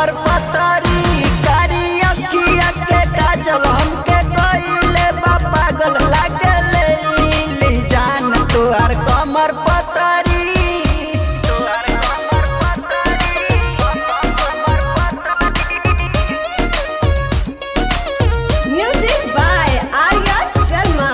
कमर पतरी कारी अखिया के काजल हमके कइले बा पागल लागले ली जान तोहार कमर पतरी Music by Arya Sharma.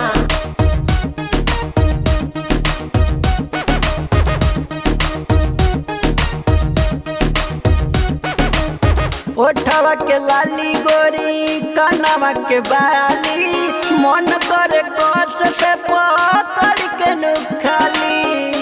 ओठवा के लाली गोरी कनवा के बाली मन करे कच से पकड़ के नुखाली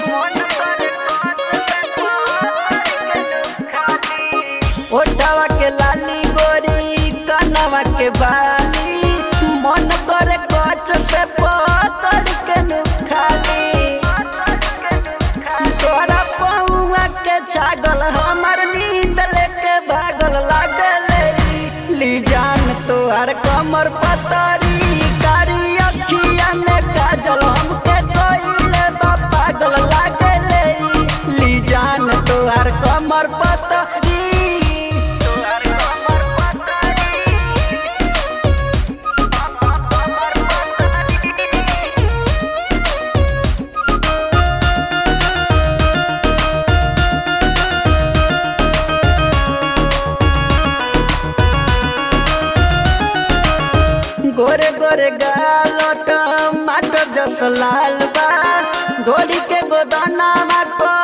ओठवा के लाली गोरी कनवा के बाली मन करे कच से पकड़ के नुखाली तोरा पौआ के छागल हमर नींद लेके भागल लागल ली जान तोहर कमर पतरी कारी अखिया में काजल हमके कोइले बा पागल लागल ली जान तोहर कमर पतरी गोरे गोरे गाल टमाटर जस लाल बा गोरी के गोदाना को